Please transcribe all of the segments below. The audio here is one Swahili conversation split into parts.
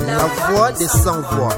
La voix des sans voix.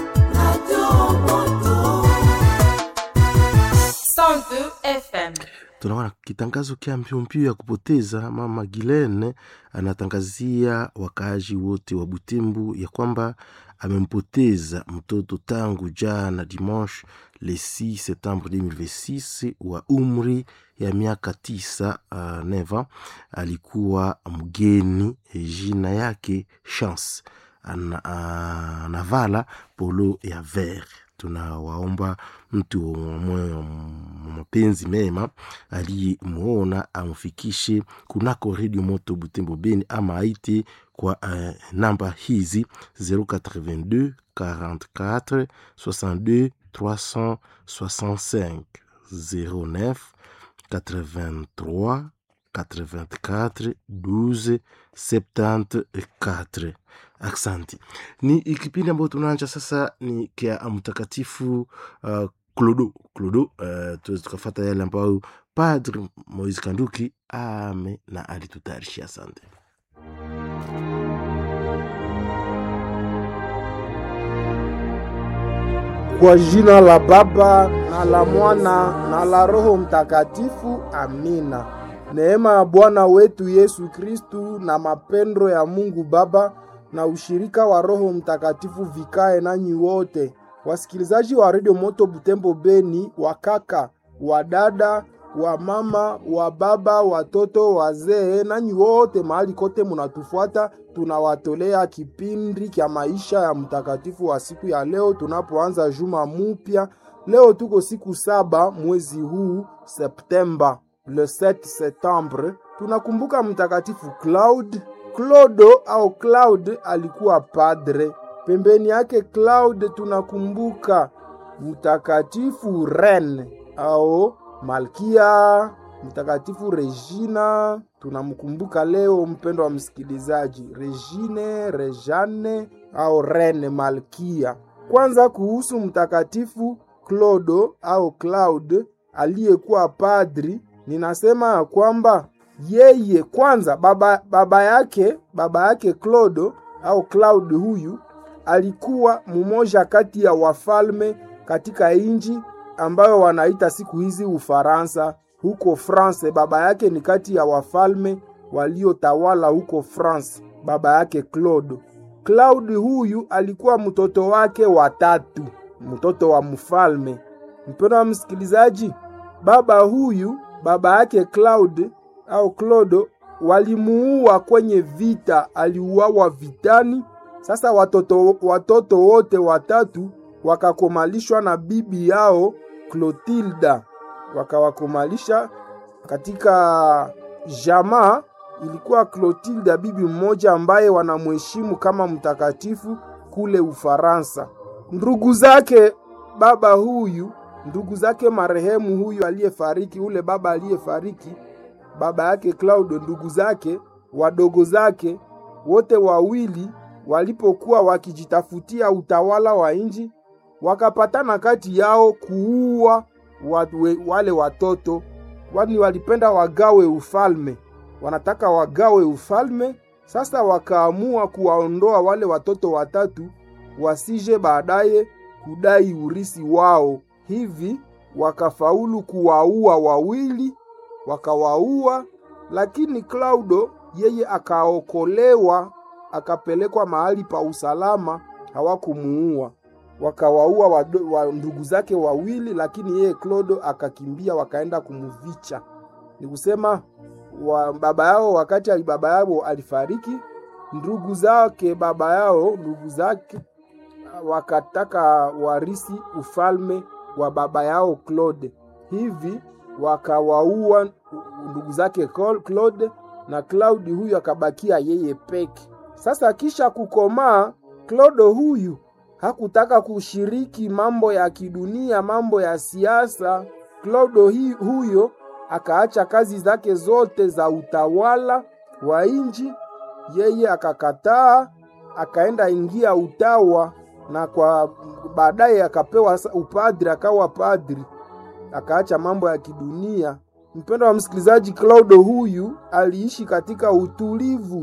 102 FM. tunaona kitangazo kya mpyompyo ya kupoteza mama Gilene anatangazia wakaaji wote wa Butembo ya kwamba amempoteza mtoto tangu jana dimanche le 6 septembre 2026 wa umri ya miaka tisa uh, neva alikuwa mgeni jina yake Chance ana, uh, anavala polo ya vert tunawaomba mtu wa moyo wa mapenzi mema aliyemwona amfikishe kunako redio moto butembo beni ama aite kwa uh, namba hizi 082 44 62 365 09 83 84 12 74 aksanti ni kipindi ambayo tunaanja sasa ni kia mtakatifu uh, clodo clodo uh, tuweze tukafata yale ambayo padre moise kanduki ame na alitutayarishia asante Kwa jina la Baba na la Mwana na la Roho Mtakatifu, amina. Neema ya Bwana wetu Yesu Kristu na mapendo ya Mungu Baba na ushirika wa Roho Mtakatifu vikae nanyi wote, wasikilizaji wa redio Moto Butembo Beni, wakaka, wadada, wa mama, wa baba, watoto, wazee, nanyi wote mahali kote munatufuata, tunawatolea kipindi kya maisha ya mtakatifu wa siku ya leo, tunapoanza juma mupya. Leo tuko siku saba mwezi huu Septemba, le 7 septembre, tunakumbuka mtakatifu Claude Clodo au Claude alikuwa padre. Pembeni yake Claude tunakumbuka mtakatifu Rene au Malkia, mtakatifu Regina tunamkumbuka leo. Mpendo wa msikilizaji, Regine, Rejane au Rene Malkia. Kwanza kuhusu mtakatifu Clodo au Claude aliyekuwa padri, ninasema ya kwamba yeye kwanza baba, baba yake baba yake Clodo au Claude huyu alikuwa mmoja kati ya wafalme katika inji ambayo wanaita siku hizi Ufaransa. Huko France, baba yake ni kati ya wafalme waliotawala huko France, baba yake Claude. Claude huyu alikuwa mtoto wake wa tatu, mtoto wa mfalme. Mpendwa wa msikilizaji, baba huyu baba yake Claude au Clodo walimuua kwenye vita, aliuawa vitani. Sasa watoto, watoto wote watatu wakakomalishwa na bibi yao Clotilda, wakawakomalisha katika jamaa. Ilikuwa Clotilda bibi mmoja ambaye wanamheshimu kama mtakatifu kule Ufaransa. Ndugu zake baba huyu, ndugu zake marehemu huyu aliyefariki, ule baba aliyefariki baba yake Claude, ndugu zake wadogo zake wote wawili walipokuwa wakijitafutia utawala wa nchi, wakapatana kati yao kuua wale watoto, kwani walipenda wagawe ufalme, wanataka wagawe ufalme. Sasa wakaamua kuwaondoa wale watoto watatu wasije baadaye kudai urisi wao. Hivi wakafaulu kuwaua wawili wakawaua, lakini Klaudo yeye akaokolewa, akapelekwa mahali pa usalama, hawakumuua. Wakawaua wa, wa ndugu zake wawili, lakini yeye Klaudo akakimbia, wakaenda kumuvicha. Ni kusema wa baba yao, wakati baba yao alifariki, ndugu zake baba yao, ndugu zake wakataka warisi ufalme wa baba yao Claude. Hivi wakawaua ndugu zake Claude na Claudi huyu akabakia yeye peke. Sasa kisha kukomaa, Claude huyu hakutaka kushiriki mambo ya kidunia, mambo ya siasa. Claude huyo akaacha kazi zake zote za utawala wa inji, yeye akakataa, akaenda ingia utawa, na kwa baadaye akapewa upadri, akawa padri akaacha mambo ya kidunia. Mpendo wa msikilizaji, Claude huyu aliishi katika utulivu,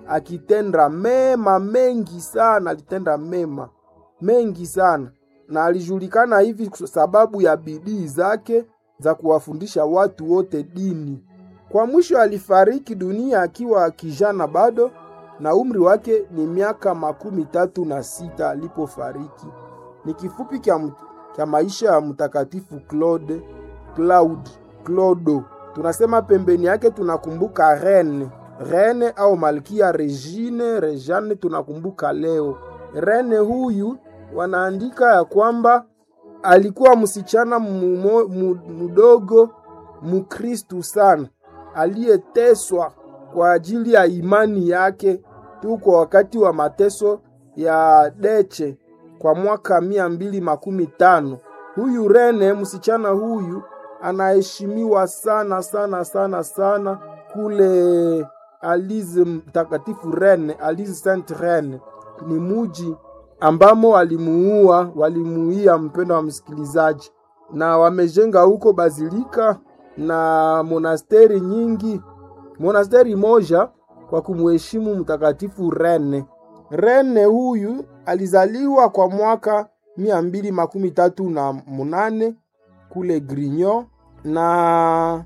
akitenda mema mengi sana, alitenda mema mengi sana, na alijulikana hivi kwa sababu ya bidii zake za kuwafundisha watu wote dini. Kwa mwisho alifariki dunia akiwa kijana bado, na umri wake ni miaka makumi tatu na sita alipofariki. Ni kifupi kya, kya maisha ya mtakatifu Claude Claude Clodo. Tunasema pembeni yake tunakumbuka Rene Rene au Malkia Regine Rejane, tunakumbuka leo Rene huyu. Wanaandika ya kwamba alikuwa msichana mumo, mudogo mukristu sana aliyeteswa kwa ajili ya imani yake tu kwa wakati wa mateso ya Deche kwa mwaka mia mbili makumi tano. Huyu Rene msichana huyu anaheshimiwa sana sana sana sana kule Alize mtakatifu Rene, Alize Saint Rene ni muji ambamo walimuua walimuia, mpendo wa msikilizaji, na wamejenga huko bazilika na monasteri nyingi, monasteri moja kwa kumheshimu mtakatifu Rene. Rene huyu alizaliwa kwa mwaka mia mbili makumi tatu na munane kule Grignon, na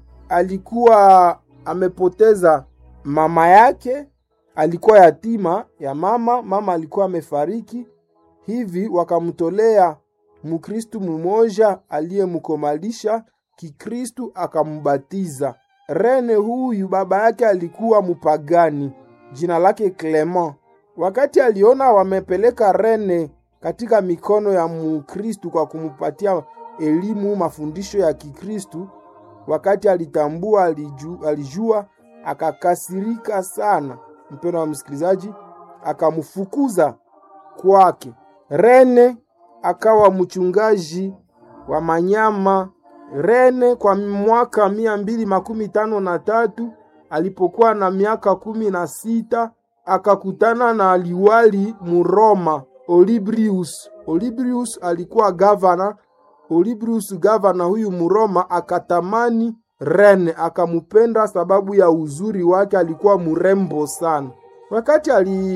alikuwa amepoteza mama yake, alikuwa yatima ya mama. Mama alikuwa amefariki, hivi wakamtolea Mukristu mumoja aliyemkomalisha Kikristu akamubatiza. Rene huyu baba yake alikuwa mupagani, jina lake Clement. Wakati aliona wamepeleka Rene katika mikono ya Mukristu kwa kumupatia elimu mafundisho ya Kikristu, wakati alitambua alijua, alijua akakasirika sana, mpendo wa msikilizaji, akamfukuza kwake. Rene akawa mchungaji wa manyama. Rene kwa mwaka mia mbili makumi tano na tatu alipokuwa na miaka kumi na sita akakutana na liwali Muroma Olibrius. Olibrius alikuwa gavana. Olibrius gavana huyu Muroma akatamani Rene, akamupenda sababu ya uzuri wake, alikuwa murembo sana. Wakati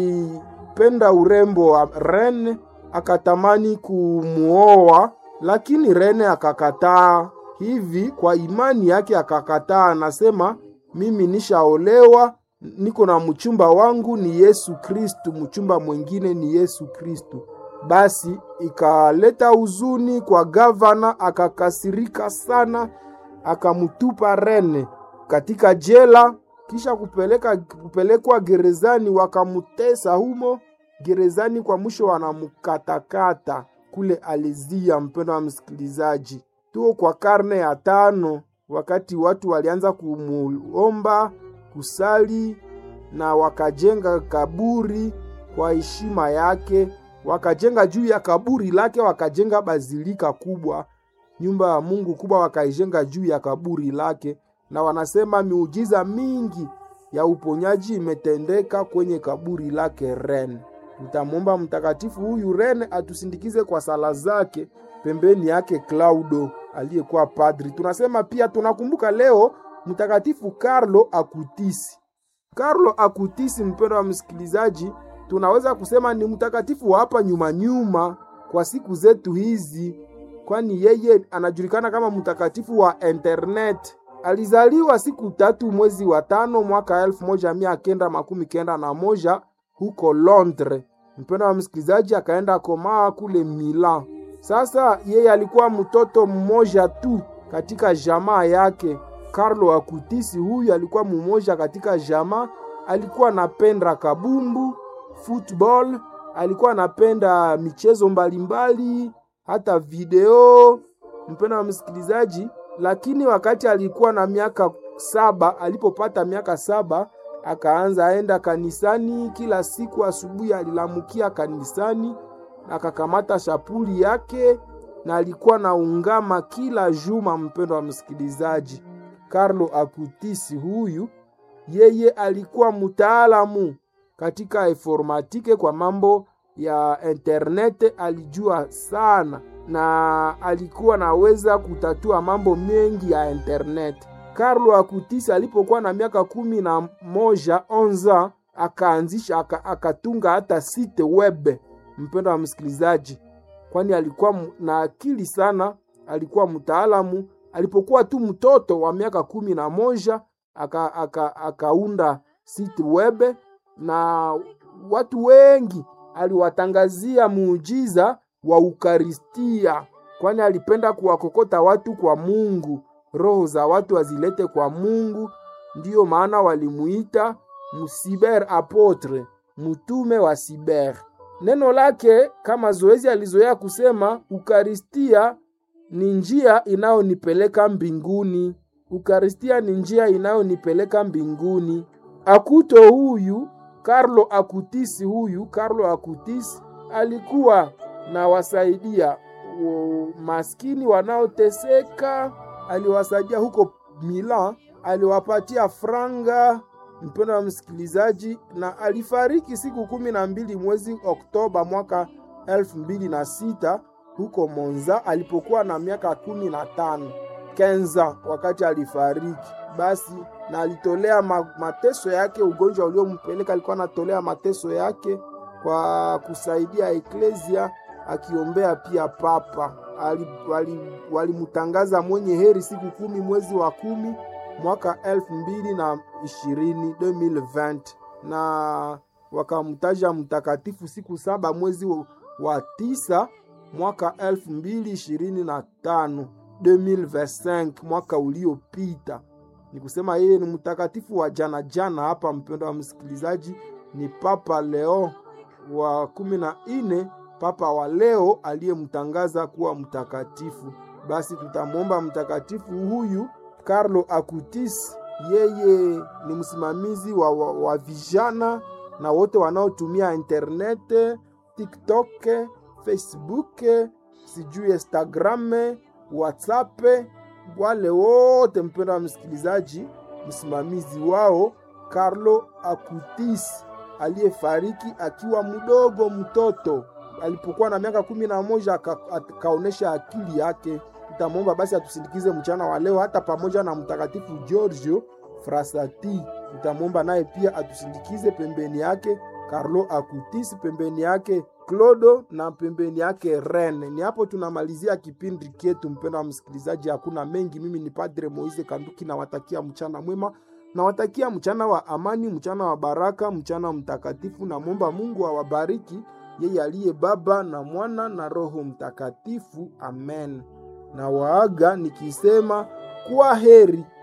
alipenda urembo wa Rene, akatamani kumuoa, lakini Rene akakataa. Hivi kwa imani yake akakataa, anasema mimi nishaolewa, niko na mchumba wangu ni Yesu Kristu, mchumba mwingine ni Yesu Kristu. Basi ikaleta huzuni kwa gavana, akakasirika sana, akamutupa Rene katika jela, kisha kupeleka kupelekwa gerezani, wakamutesa humo gerezani. Kwa mwisho wanamukatakata kule Alizia. Mpendo wa msikilizaji, tuko kwa karne ya tano, wakati watu walianza kumuomba kusali na wakajenga kaburi kwa heshima yake, wakajenga juu ya kaburi lake, wakajenga bazilika kubwa, nyumba ya Mungu kubwa, wakaijenga juu ya kaburi lake, na wanasema miujiza mingi ya uponyaji imetendeka kwenye kaburi lake Rene. Nitamwomba mtakatifu huyu Rene atusindikize kwa sala zake, pembeni yake Claudo aliyekuwa padri. Tunasema pia tunakumbuka leo mtakatifu Carlo Akutisi. Carlo Akutisi, mpendo wa msikilizaji, tunaweza kusema ni mtakatifu wa hapa nyuma nyuma kwa siku zetu hizi, kwani yeye anajulikana kama mtakatifu wa internet. Alizaliwa siku tatu mwezi wa tano mwaka elfu moja mia kenda makumi kenda na moja huko Londres. Mpendo wa msikilizaji, akaenda komaa kule Milan. Sasa yeye alikuwa mtoto mmoja tu katika jamaa yake. Carlo Akutisi huyu alikuwa mmoja katika jamaa, alikuwa anapenda kabumbu, football, alikuwa anapenda michezo mbalimbali, hata video. Mpendo wa msikilizaji, lakini wakati alikuwa na miaka saba, alipopata miaka saba akaanza aenda kanisani kila siku. Asubuhi alilamukia kanisani na akakamata shapuli yake na alikuwa na ungama kila juma. Mpendo wa msikilizaji, Carlo Akutisi huyu yeye alikuwa mtaalamu katika informatike, kwa mambo ya internet alijua sana, na alikuwa naweza kutatua mambo mengi ya internet. Carlo Akutisi alipokuwa na miaka kumi na moja onza akaanzisha aka, akatunga hata site web, mpendo wa msikilizaji, kwani alikuwa mu- na akili sana, alikuwa mtaalamu. Alipokuwa tu mtoto wa miaka kumi na moja aka, aka, akaunda site web na watu wengi aliwatangazia muujiza wa Ukaristia, kwani alipenda kuwakokota watu kwa Mungu, roho za watu azilete kwa Mungu. Ndiyo maana walimuita msiber apotre, mtume wa siber. Neno lake kama zoezi alizoea kusema, Ukaristia ni njia inayonipeleka mbinguni. Ukaristia ni njia inayonipeleka mbinguni. Akuto huyu Carlo Acutis huyu Carlo Acutis alikuwa na wasaidia wo- maskini wanaoteseka, aliwasaidia huko Milan, aliwapatia franga, mpendo wa msikilizaji, na alifariki siku kumi na mbili mwezi Oktoba mwaka elfu mbili na sita huko Monza alipokuwa na miaka kumi na tano kenza wakati alifariki. Basi na alitolea ma, mateso yake, ugonjwa uliompeleka alikuwa anatolea mateso yake kwa kusaidia eklesia, akiombea pia papa. Walimtangaza wali, walimtangaza mwenye heri siku kumi mwezi wa kumi mwaka elfu mbili na ishirini 2020 na wakamtaja mtakatifu siku saba mwezi wa, wa tisa mwaka elfu mbili ishirini na tano 2025 mwaka uliopita. Ni kusema yeye ni mtakatifu wa jana jana. Hapa mpendo wa msikilizaji, ni Papa Leo wa kumi na nne, papa wa leo aliyemtangaza kuwa mtakatifu. Basi tutamwomba mtakatifu huyu Carlo Acutis, yeye ni msimamizi wa, wa, wa vijana na wote wanaotumia internet, TikTok, Facebook, sijui Instagram, WhatsApp, wale wote mpendo wa msikilizaji, msimamizi wao Carlo Acutis aliyefariki akiwa mdogo mtoto, alipokuwa na miaka kumi na moja aka- akaonesha akili yake. Tutamwomba basi atusindikize mchana wa leo, hata pamoja na mtakatifu Giorgio Frassati. Tutamwomba naye pia atusindikize pembeni yake Carlo Acutis, pembeni yake Clodo na pembeni yake Rene. Ni hapo tunamalizia kipindi chetu, mpendwa wa msikilizaji, hakuna mengi. Mimi ni Padre Moise Kanduki, nawatakia mchana mwema, nawatakia mchana wa amani, mchana wa baraka, mchana mtakatifu. Namwomba Mungu awabariki yeye aliye Baba na Mwana na Roho Mtakatifu, amen. Na waaga nikisema kwa heri.